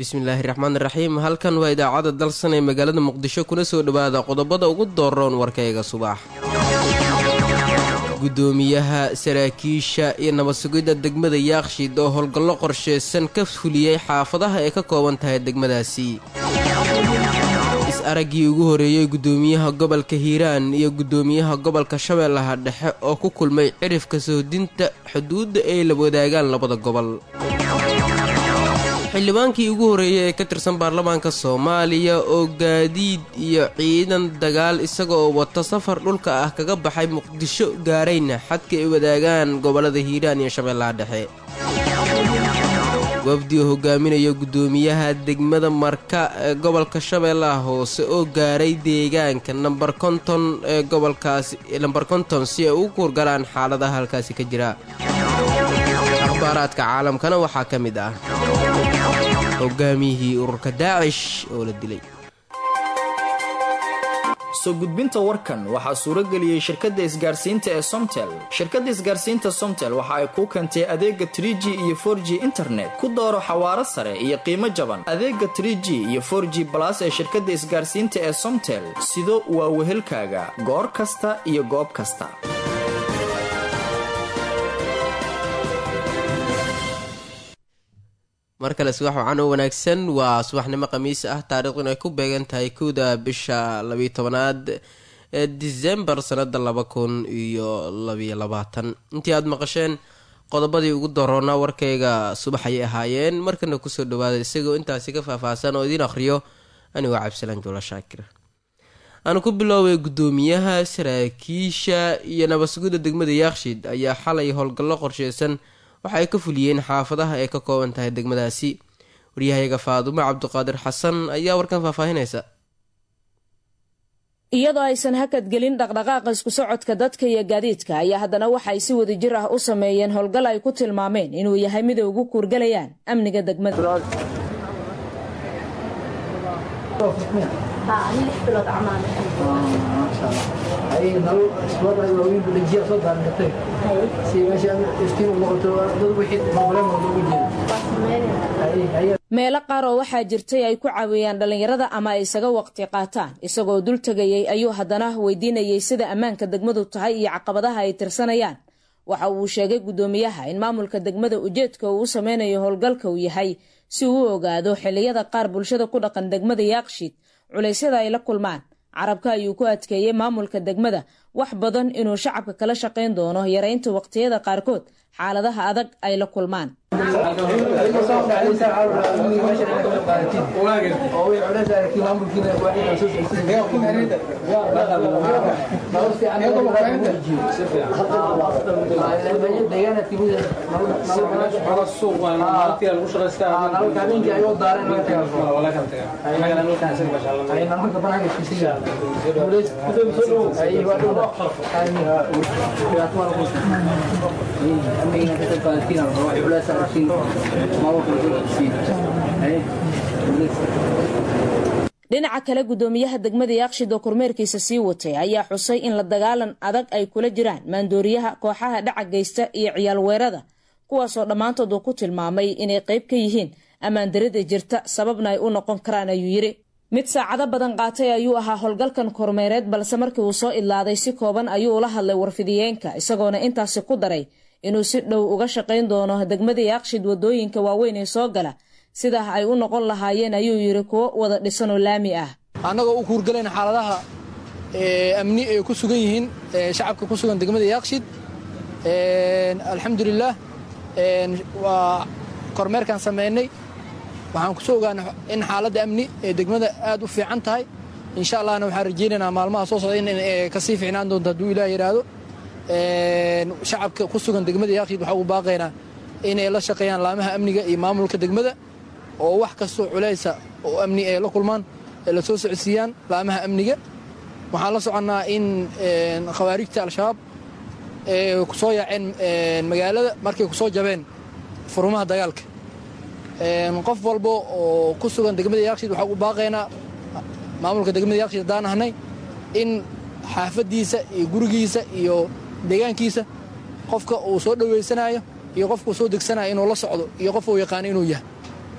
bismillaahi raxmaani raxiim halkan waa idaacadda dalsan ee magaalada muqdisho kuna soo dhowaada qodobada ugu dooroon warkayga subax gudoomiyaha saraakiisha iyo nabad sugidda degmada yaakshiid oo howlgallo qorsheysan ka fuliyey xaafadaha ay ka kooban tahay degmadaasi is-araggii ugu horeeyey gudoomiyaha gobolka hiiraan iyo gudoomiyaha gobolka shabeellaha dhexe oo ku kulmay cirifka sohdinta xuduudda ay la wadaagaan labada gobol xildhibaankii ugu horreeyey ee ka tirsan baarlamaanka soomaaliya oo gaadiid iyo ciidan dagaal isagaoo wata safar dhulka ah kaga baxay muqdisho gaarayna xadka ay wadaagaan gobollada hiiraan iyo shabeellaha dhexe wafdi oo hogaaminaya gudoomiyaha degmada marka ee gobolka shabeellaha hoose oo gaaray deegaanka nambar konton ee gobolkaasi nambar konton si ay ugu kurgalaan xaaladaha halkaasi ka jira akhbaaraadka caalamkana waxaa ka mid ah hogaamiyihii ururka daacish oo la dilay soo gudbinta warkan waxaa suurageliyey shirkadda isgaarsiinta ee somtel shirkadda isgaarsiinta somtel waxa ay kuu keentay adeega tr g iyo for g internet ku dooro xawaaro sare iyo qiimo jaban adeega tr g iyo for g balas ee shirkadda isgaarsiinta ee somtel sido waa wehelkaaga goor kasta iyo goob kasta mar kale subax wacan oo wanaagsan waa subaxnimo khamiis ah taariikhduna ay ku beegan tahay kowda bisha labiyo tobanaad ee disembar sanada laba kun iyo labiyo labaatan intii aada maqasheen qodobadii ugu doroonaa warkayga subax ayay ahaayeen markana kusoo dhawaada isagoo intaasi ka faahfaahsan oo idiin akhriyo anigoo cabdisalaan juula shaakir aanu ku biloobay gudoomiyaha saraakiisha iyo nabadsugidda degmada yaakshiid ayaa xalay howlgallo qorsheysan waxa ay ka fuliyeen xaafadaha ay ka kooban tahay degmadaasi waryahayaga faadumo cabdiqaadir xasan ayaa warkan faahfaahinaysa iyadoo aysan hakadgelin dhaqdhaqaaqa isku socodka dadka iyo gaadiidka ayaa haddana waxay si wadajir ah u sameeyeen howlgal ay ku tilmaameen inuu yahay mid ay ugu kuurgalayaan amniga degmada meelo qaar oo waxaa jirtay ay ku caawiyaan dhallinyarada ama ay isaga waqti qaataan isagoo dul tegayey ayuu haddana weydiinayey sida ammaanka degmadu tahay iyo caqabadaha ay tirsanayaan waxa uu sheegay guddoomiyaha in maamulka degmada ujeedka uu u sameynayo howlgalka uu yahay si uu u ogaado xilliyada qaar bulshada ku dhaqan degmada yaakshiid culaysyada ay la kulmaan carabka ayuu ku adkeeyey maamulka degmada wax badan inuu shacabka kala shaqayn doono yareynta waqtiyada qaarkood xaaladaha adag ay la kulmaan dhinaca kale guddoomiyaha degmada yaakshid oo kormeerkiisa sii watay ayaa xusay in la dagaalan adag ay kula jiraan maandooriyaha kooxaha dhaca geysta iyo ciyaal weerada kuwaasoo dhammaantood uu ku tilmaamay inay qayb ka yihiin ammaandarida jirta sababna ay u noqon karaan ayuu yidhi mid saacado badan qaatay ayuu ahaa howlgalkan kormeereed balse markii uu soo idlaaday si kooban ayuu ula hadlay warfidiyeenka isagoona intaasi ku daray inuu si dhow uga shaqayn doono degmada yaakshid wadooyinka waaweyn ee soo gala sidaa ay u noqon lahaayeen ayuu yidhi kuwo wada dhisanoo laami ah annagoo u kuurgalayna xaaladaha amni ay ku sugan yihiin shacabka ku sugan degmada yaakshid alxamdulilaah waa kormeerkaan samaynay waxaan kusoo ogaana in xaaladda amni ee degmada aad u fiican tahay insha allahna waxaan rajaynaynaa maalmaha soo socda in kasii fiicnaan doonto hadduu ilaah yidhaahdo shacabka ku sugan degmada yaakshid waxaa ugu baaqaynaa inay la shaqeeyaan laamaha amniga iyo maamulka degmada oo wax kastoo culaysa oo amni ay la kulmaan ay la soo socodsiiyaan laamaha amniga waxaan la soconnaa in khawaarijta al-shabaab ee kusoo yaaceen magaalada markay kusoo jabeen furumaha dagaalka qof walba oo ku sugan degmada yaakshid waxaa ugu baaqaynaa maamulka degmada yaakshid haddaan ahnay in xaafaddiisa iyo gurigiisa iyo deegaankiisa qofka uu soo dhoweysanayo iyo qofka uu soo degsanayo inuu la socdo iyo qof uu yaqaano inuu yahay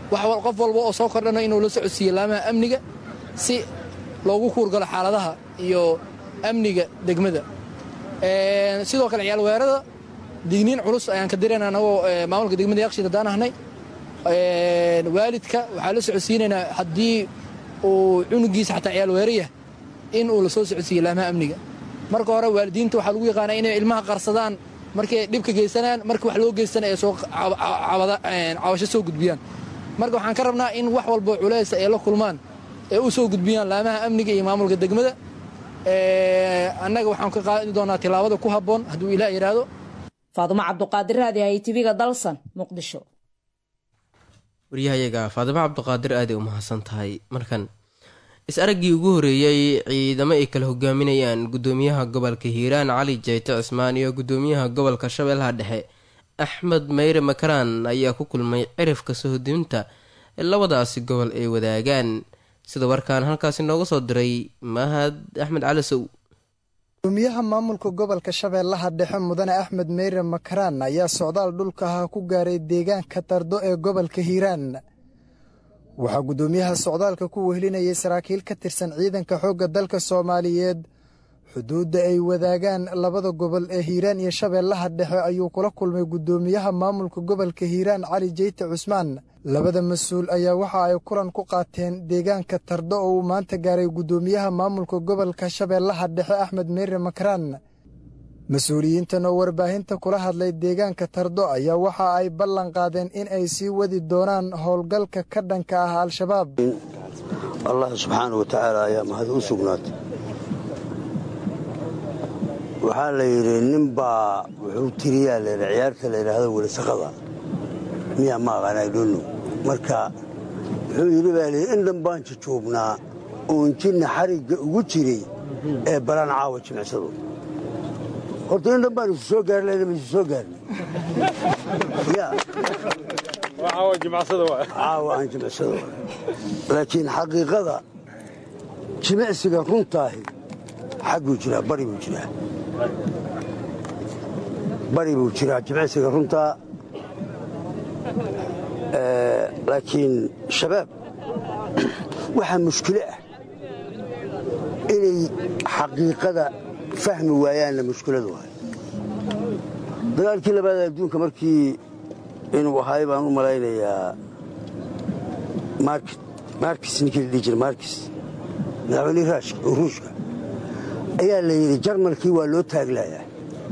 qof walba oo soo kordhana inuu la socodsiiyo laamaha amniga si loogu kuurgalo xaaladaha iyo amniga degmada sidoo kale ciyaal weerada digniin culus ayaan ka dirayna anagoo maamulka degmada yaqshid haddaan ahnay waalidka waxaa la socodsiinaynaa haddii uu cunugiisa xataa ciyaal weerayah in uu la soo socodsiiyo laamaha amniga marka hore waalidiinta waxaa lagu yaqaanaa inay ilmaha qarsadaan markay dhibka geysanayaan marka wax loo geystana ay soo cabasho soo gudbiyaan marka waxaan ka rabnaa in wax walbo culaysa ay la kulmaan ee u soo gudbiyaan laamaha amniga iyo maamulka degmada annaga waxaan ka qaadi doonaa tilaabada ku habboon hadduu ilaah yidhaahdo faadumo cabduqaadir raadi hay tv-ga dalsan muqdisho waryahayaga faadimo cabduqaadir aaday u mahadsan tahay markan is-araggii ugu horeeyey ciidamo ay kala hogaaminayaan gudoomiyaha gobolka hiiraan cali jeyte cismaan iyo gudoomiyaha gobolka shabeellaha dhexe axmed meyre makaraan ayaa ku kulmay cirifka sohodinta ee labadaasi gobol ay wadaagaan sida warkaan halkaasi nooga soo diray mahad axmed cali sow gudoomiyaha maamulka gobolka shabeellaha dhexe mudane axmed meyre makaraan ayaa socdaal dhulkaha ku gaaray deegaanka tardo ee gobolka hiiraan waxaa guddoomiyaha socdaalka ku wehelinayay saraakiil ka tirsan ciidanka xoogga dalka soomaaliyeed xuduudda ay wadaagaan labada gobol ee hiiraan iyo shabeellaha dhexe ayuu kula kulmay guddoomiyaha maamulka gobolka hiiraan cali jeyte cusmaan labada mas-uul ayaa waxa ay kulan ku qaateen deegaanka tardo oo uu maanta gaaray guddoomiyaha maamulka gobolka shabeellaha dhexe axmed meyre makaraan mas-uuliyiintan oo warbaahinta kula hadlay deegaanka tardo ayaa waxa ay ballan qaadeen in ay sii wadi doonaan howlgalka ka dhanka ah al-shabaab allah subxaana wa tacaala ayaa mahad u sugnaatay waxaa la yidhi ninbaa wuxuu tiriyaa layidhi ciyaarta la yidhaahdo welisaqada miyaa ma aqaan aydhonno marka wuxuu yidhi baa layidhi in dhan baan jujuubnaa oon jinna xarigga ugu jiray ee balaan caawa jimicsado horta in dhan baan isu soo gaari lahayna ma isu soo gaarna ya caawa aan jimicsado laakiin xaqiiqada jimicsiga runtaahi xagguu jiraa bari buu jiraa bari buu jiraa jimicsiga runtaa laakiin shabaab waxaa mushkilo ah inay xaqiiqada fahmi waayaanna mushkiladu waay dagaalkii labaad adduunka markii inuu ahaay baan u malaynayaa markis ninkii la dhihi jira markis madaxweynihii ruushka ayaa la yidhi jarmalkii waa loo taaglayaa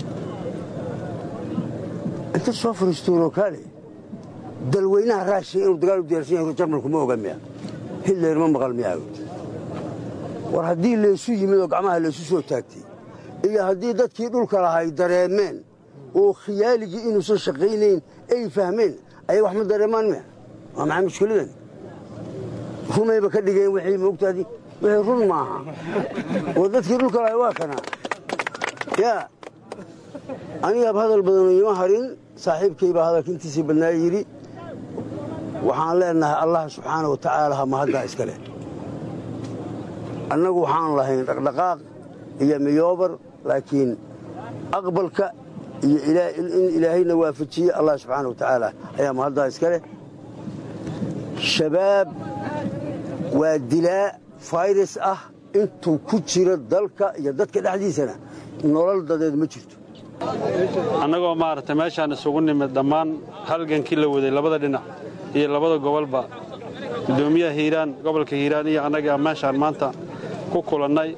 inta soo fariistuunoo kaale dalweynaha raashiya inuu dagaal u diyaarsan yahay jarmalku ma oga miya hitler ma maqal miyaa war haddii laysu yimid oo gacmaha laysu soo taagtay iyo haddii dadkii dhulka lahay dareemeen oo khiyaaligii inuusan shaqaynayn ay fahmeen ayay wax ma dareemaan miya waa maxay mushkiladan rumayba ka dhigeen wixii moogtaadi wixii run maaha oo dadkii dhulka lahay waa kanaa yaa anigaab hadal badanoo ima harin saaxiibkay baa hadalka intiisii badnaa yidhi waxaan leenahay allah subxaana wa tacaala ha mahaddaa iska leh annagu waxaan lahayn dhaqdhaqaaq iyo miyoobar laakiin aqbalka iyo in ilaahayna waafajiye allah subxaana wa tacaala ayaa mahaddaa iska leh shabaab waa dilaa fayrus ah intuu ku jiro dalka iyo dadka dhexdiisana nolol dadeed ma jirto annagoo maaragtay meeshaan isugu nimid dhammaan halgankii la waday labada dhinac iyo labada gobolba guddoomiyaha hiiraan gobolka hiiraan iyo annaga meeshaan maanta ku kulannay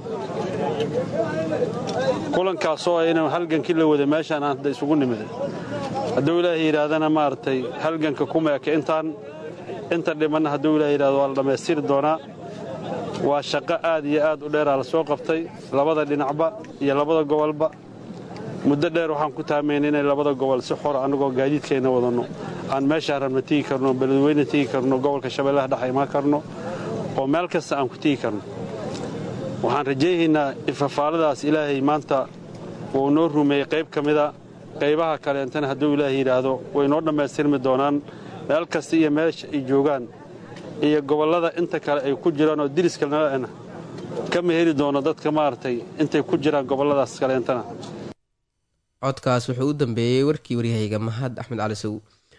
kulankaasoo inuu halgankii la waday meeshaan hadda isugu nimid hadduu ilaahay yidhaahdana maaragtay halganka kuma eka intaan inta dhimanna hadduu ilaah yidhahdo waa la dhammaystiri doonaa waa shaqo aad iyo aad u dheeraa la soo qabtay labada dhinacba iyo labada gobolba muddo dheer waxaan ku taamaynay inay labada gobol si xora annagoo gaadiidkeenna wadanno aan meeshaan rabna tigi karno beledweyne tigi karno gobolka shabeellaha dhex imaan karno oo meel kasta aan ku tigi karno waxaan rajaynaynaa ifafaaladaas ilaahay maanta wuu noo rumeeyey qayb ka mida qaybaha kaleentana hadduu ilaahay yidhaahdo way noo dhammaystirmi doonaan meel kasta iyo meesha ay joogaan iyo gobollada inta kale ay ku jiraan oo diriska nalana kama heli doono dadka maaragtay intay ku jiraan gobolladaas kaleentana codkaas wuxuu u dambeeyey warkii waryahayga mahad axmed cali sow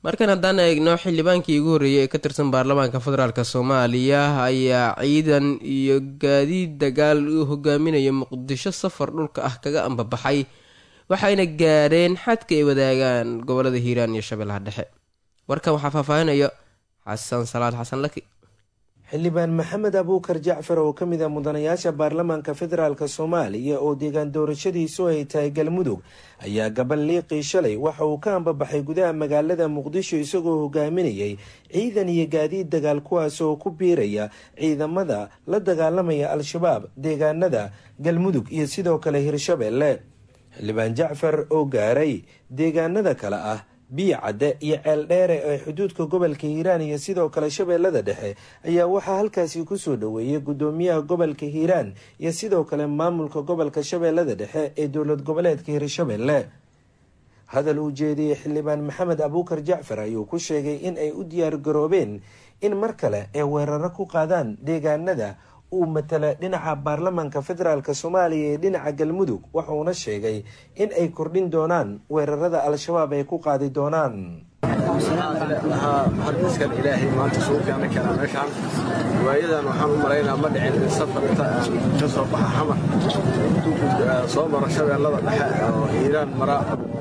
markan haddaan eegno xildhibaankii ugu horreeyay ee ka tirsan baarlamaanka federaalk soomaaliya ayaa ciidan iyo gaadiid dagaal uu hogaaminaya muqdisho safar dhulka ah kaga ambabaxay waxayna gaadheen xadka ay wadaagaan gobolada hiiraan iyo shabeellaha dhexe warkan waxaa faahfaahinayo xasan salaad xasan laki xildhibaan maxamed abuukar jacfar oo ka mid ah mudanayaasha baarlamaanka federaalk soomaaliya oo deegaan doorashadiisu ay tahay galmudug ayaa gaballiiqii shalay waxa uu ka ambabaxay gudaha magaalada muqdisho isagoo hogaaminayay ciidan iyo gaadiid dagaal kuwaas oo ku biiraya ciidamada la dagaalamaya al-shabaab deegaanada galmudug iyo sidoo kale hirshabeelle xildhibaan jacfar oo gaaray deegaanada kale ah biyo cadde iyo ceel dheere ee xuduudka gobolka hiiraan iyo sidoo kale shabeellada dhexe ayaa waxaa halkaasi kusoo dhoweeyay guddoomiyaha gobolka hiiraan iyo sidoo kale maamulka gobolka shabeellada dhexe ee dowlad goboleedka hirshabeelle hadal uu jeediyey xildhibaan maxamed abuukar jacfar ayuu ku sheegay in ay u diyaar garoobeen in mar kale ay weeraro ku qaadaan deegaanada uu matala dhinaca baarlamaanka federaalk soomaaliya ee dhinaca galmudug wuxuuna sheegay in ay kordhin doonaan weerarada al-shabaab ay ku qaadi doonaan harkiskan ilaahay maanta suu keena keenaa meeshaan waayadan waxaan u malaynaa ma dhicin in safar inta ka soo baxa xamar soo maro shabeellada dhexe oo hiiraan mara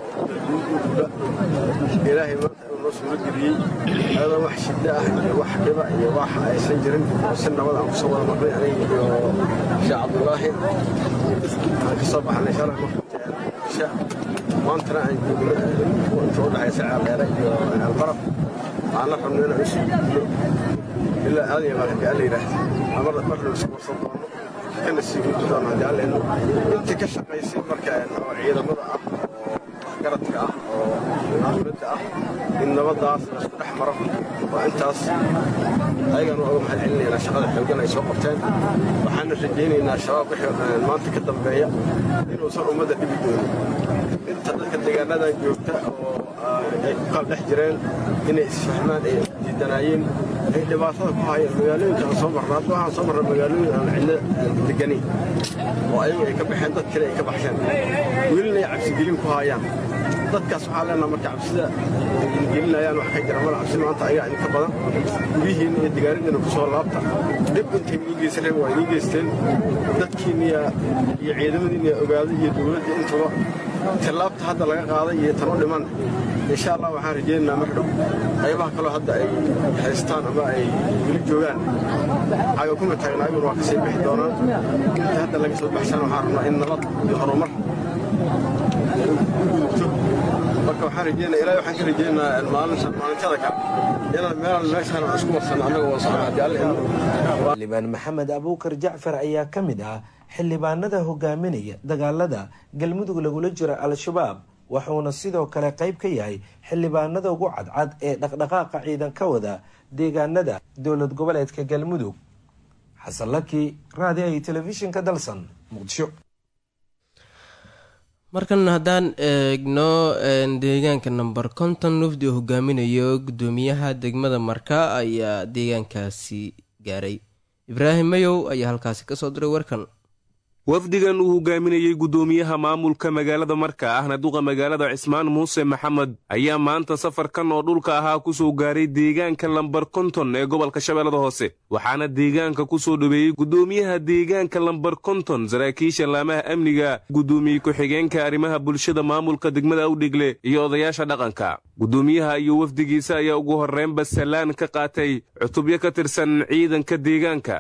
ilaahay maanta inuu noo suuro geliyey ayadoo wax shidda ah iyo wax dhiba iyo wax aysan jirin oo si nabad aan kusoo wada marnay aniga iyo sheekh cabdulaahi aan ka soo baxnay shalay marka maantana aan joogno inta u dhexaysa ceeldheere iyo ceelbarab aan la rabno inaan isu gudno ilaa aadaya baa haddii alla yidhaahda mar marna isu warsan doono kana sii gudbi doono haddii alla idmo intii ka shaqaysay marka oo ciidamada ah oo garadka ah oo caafimadda ah in nabadaas laisku dhex maro waa intaas ayagaan uga mahad celinaynaa shaqada xoogan ay soo qabteen waxaana rajaynaynaa shabaab wixii maanta ka dambeeya inuusan ummadda dhibi doonin inta dadka deegaanadan joogta oo ay ku kala dhex jireen inay isfahmaan ay diidanaayeen ay dhibaatada ku hayeen magaalooyinka aan soo marna hadda waxaan soo marna magaalooyin aan cidlo deganayn oo ayagu ay ka baxeen dad kale ay ka baxsheen welina ay cabsigelin ku hayaan dadkaas waxaa leenaha marka cabsida gelinayaan wax ka jira mala cabsi maanta ayagaa idinka badan guryihiinna iyo digaaridiina ku soo laabta dhib intay inii geysan reen waa inii geysteen dadkiinniya iyo ciidamadiinniya ogaaday iyo dowladda intaba tallaabta hadda laga qaaday iyo tan u dhiman insha allah waxaan rajaynaynaa mar dhow qaybaha kaloo hadda ay haystaan ama ay weli joogaan caga kuma taagna ayaguna waa kasii bixi doonaan inta hadda laga soo baxshaan waxaan rabnaa in nabad iyo horumar marka waxaan rajeynaa ilaahay waxaan ka rajeynayaa maalinta maalintada kale inaan meelan meeshaan aan isku marsanno annaga waa socon haddii alle xildhibaan maxamed abuukar jacfar ayaa ka mid ah xildhibaanada hogaaminaya dagaalada galmudug lagula jiro al-shabaab wuxuuna sidoo kale qayb ka yahay xildhibaanada ugu cadcad ee dhaqdhaqaaqa ciidan ka wada deegaanada dowlad goboleedka galmudug xasan laki raadiyo iyo telefishinka dalsan muqdisho markan haddaan eegno deegaanka number konton wafdi oo hogaaminayo guddoomiyaha degmada marka ayaa deegaankaasi gaaray ibraahim mayow ayaa halkaasi kasoo diray warkan wafdigan uu hogaaminayey guddoomiyaha maamulka magaalada marka ahna duqa magaalada cismaan muuse maxamed ayaa maanta safarkan oo dhulka ahaa ku soo gaaray deegaanka lambar konton ee gobolka shabeellada hoose waxaana deegaanka ku soo dhoweeyey guddoomiyaha deegaanka lambar konton saraakiisha laamaha amniga guddoomiye ku-xigeenka arrimaha bulshada maamulka degmada awdhigle iyo odayaasha dhaqanka guddoomiyaha iyo wafdigiisa ayaa ugu horreynba sallaan ka qaatay cutubyo ka tirsan ciidanka deegaanka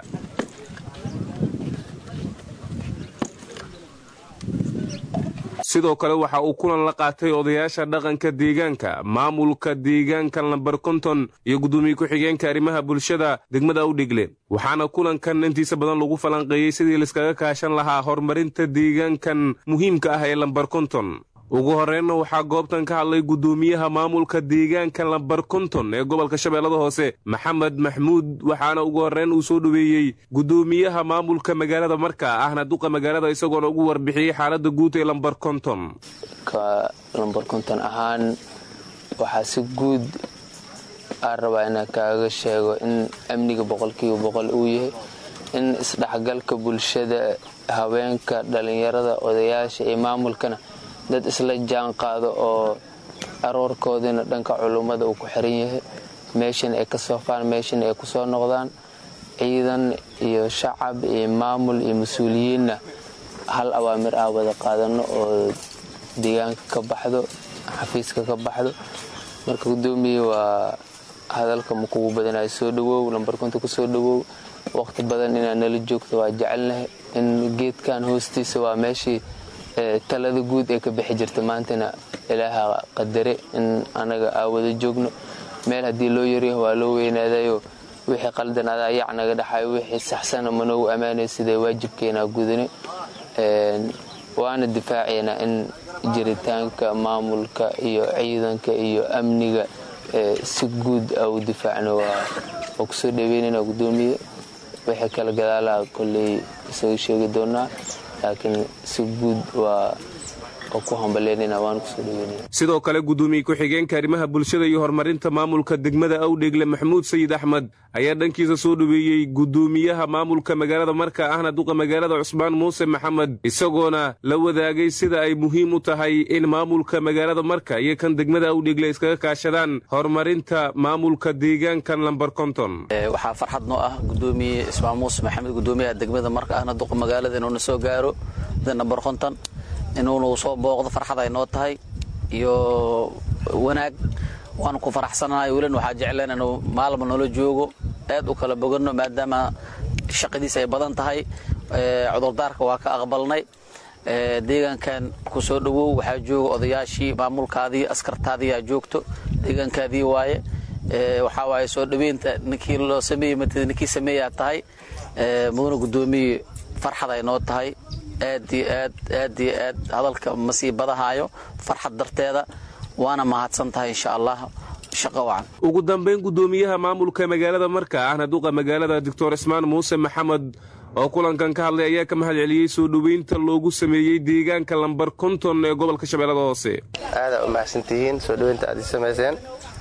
sidoo kale waxa uu kulan la qaatay odayaasha dhaqanka deegaanka maamulka deegaanka lambar konton iyo guddoomiye ku-xigeenka arrimaha bulshada degmada awdhigle waxaana kulankan intiisa badan lagu falanqeeyey sidii laiskaga kaashan lahaa horumarinta deegaankan muhiimka ah ee lambar konton ugu horreynna waxaa goobtan ka hadlay guddoomiyaha maamulka deegaanka lambar konton ee gobolka shabeellada hoose maxamed maxmuud waxaana ugu horreyn uu soo dhoweeyey guddoomiyaha maamulka magaalada marka ahna duqa magaalada isagoona ugu warbixiyey xaaladda guud ee lambar konton ka lambar konton ahaan waxaa si guud aan rabaa inaan kaaga sheego in amniga boqolkiiba boqol uu yahay in isdhexgalka bulshada haweenka dhallinyarada odayaasha iyo maamulkana dad isla jaan qaado oo aroorkoodina dhanka culummada uu ku xiran yahay meeshan ay ka soofaan meeshan ay ku soo noqdaan ciidan iyo shacab iyo maamul iyo mas-uuliyiinna hal awaamir ah wada qaadano oo deegaanka ka baxdo xafiiska ka baxdo marka gudoomiye waa hadalka ma kugu badanayo soo dhawow lambarkunta ku soo dhawow waqti badan inaad nala joogto waa jecelnahay in geedkan hoostiisa waa meeshii talada guud ee ka bixi jirta maantana ilaaha qadare in anaga aa wada joogno meel haddii loo yaryaho waa loo weynaadayo wixii qaldan adaa yac naga dhaxayo wixii saxsana manoogu ammaanay siday waajibkeenaa gudane waana difaaceynaa in jiritaanka maamulka iyo ciidanka iyo amniga si guud a u difaacno waa kusoo dhaweynayna gudoomiye wixii kala gadaalaha kolley isaga sheegi doonaa laakiin si guud waa ku hambalyeynayna waan kusoo dhaweynayna sidoo kale gudoomiye ku-xigeenka arrimaha bulshada iyo horumarinta maamulka degmada awdheegle maxamuud sayid axmed ayaa dhankiisa soo dhaweeyey gudoomiyaha maamulka magaalada marka ahna duqa magaalada cusmaan muuse maxamed isagoona la wadaagay sida ay muhiim u tahay in maamulka magaalada marka iyo kan degmada awdheegle iskaga kaashadaan horumarinta maamulka deegaankan lambar konton waxaa farxad noo ah gudoomiye ismaan muuse maxamed gudoomiyaha degmada marka ahna duqa magaalada inuuna soo gaaro nambar konton inuunu soo booqdo farxad ay noo tahay iyo wanaag waanu ku faraxsanahay welina waxaa jecleen inuu maalma noola joogo aad u kala boganno maadaama shaqadiisa ay badan tahay cudurdaarka waa ka aqbalnay deegaankan ku soo dhowow waxaa jooga odayaashii maamulkaadii askartaadiiyaa joogto deegaankaadii waaye waxaa waaye soo dhoweynta ninkii loo sameeyey matida ninkii sameeyaa tahay mudana guddoomiye farxad ay noo tahay aad iyo aad aad iyo aad hadalka ma sii badahaayo farxad darteeda waana mahadsan tahay insha allah shaqo wacan ugu dambayn guddoomiyaha maamulka magaalada marka ahna duqa magaalada doctor ismaan muuse maxamed oo kulankan ka hadlay ayaa ka mahad celiyey soo dhoweynta loogu sameeyey deegaanka lambar konton ee gobolka shabeellada hoose aadaa u mahadsantihiin soo dhoweynta aad ii samayseen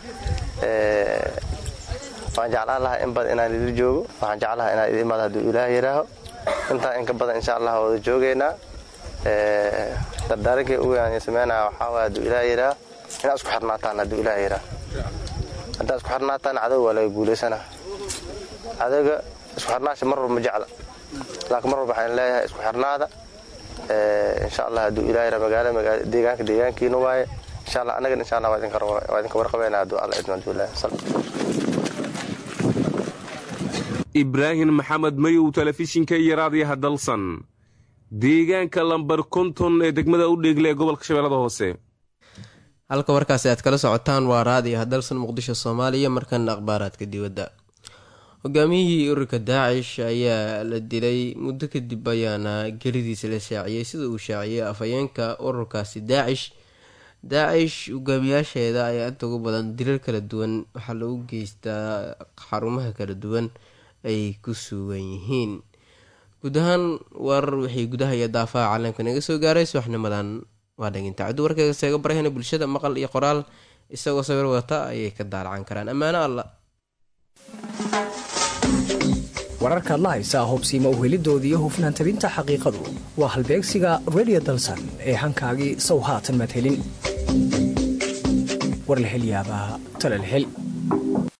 waan jeclaan lahaa in badan inaan idin joogo waxaan jeclahaa inaan idin imaado hadduu ilaah yidhaaho intaa inka badan insha allah wada joogaynaa dardaarankii ugu aan sameynaya waxaa waaya hadduu ilaah yidhaaho inaad isku xirnaataan hadduu ilaah yidhaaho haddaad isku xirnaataan cadow waa laga guulaysanaa cadowga isku xirnaasha mar walba ma jecla laakiin mar walba waxaan leeyahay isku xirnaada insha allah hadduu ilaah yidhaho magaala deegaanka deegaankiina waaye insha allah annagana insha allah waa idinka warqabayna hadduu alla idmo hadduu ilaah ibraahim maxamed mayow telefishinka iyo raadiyaha dalsan deegaanka lambar konton ee degmada u dheegle ee gobolka shabeellada hoose halka warkaasi aad kala socotaan waa raadiyaha dalsan muqdisho soomaaliya markana akhbaaraadka dibadda hogaamiyihii ururka daacish ayaa la dilay muddo kadib ayaana gelidiisa la shaaciyey sida uu shaaciyey afhayeenka ururkaasi daacish daacish hogaamiyaasheeda ayaa inta ugu badan dilal kala duwan waxaa lagu geystaa xarumaha kala duwan ay ku sugan yihiin guud ahaan warar wixii gudaha iyo daafaha caalamka naga soo gaaray subaxnimadan waa dhaginta ciddu warkayga seega barahena bulshada maqal iyo qoraal isagoo sawir wata ayay ka daalacan karaan ammaano alla wararkaad la haysaa hubsiima uhelidoodii iyo hufnaan tabinta xaqiiqadu waa halbeegsiga redio dalsan ee hankaagii sow haatan madhelin warlahelyaabaa talalhel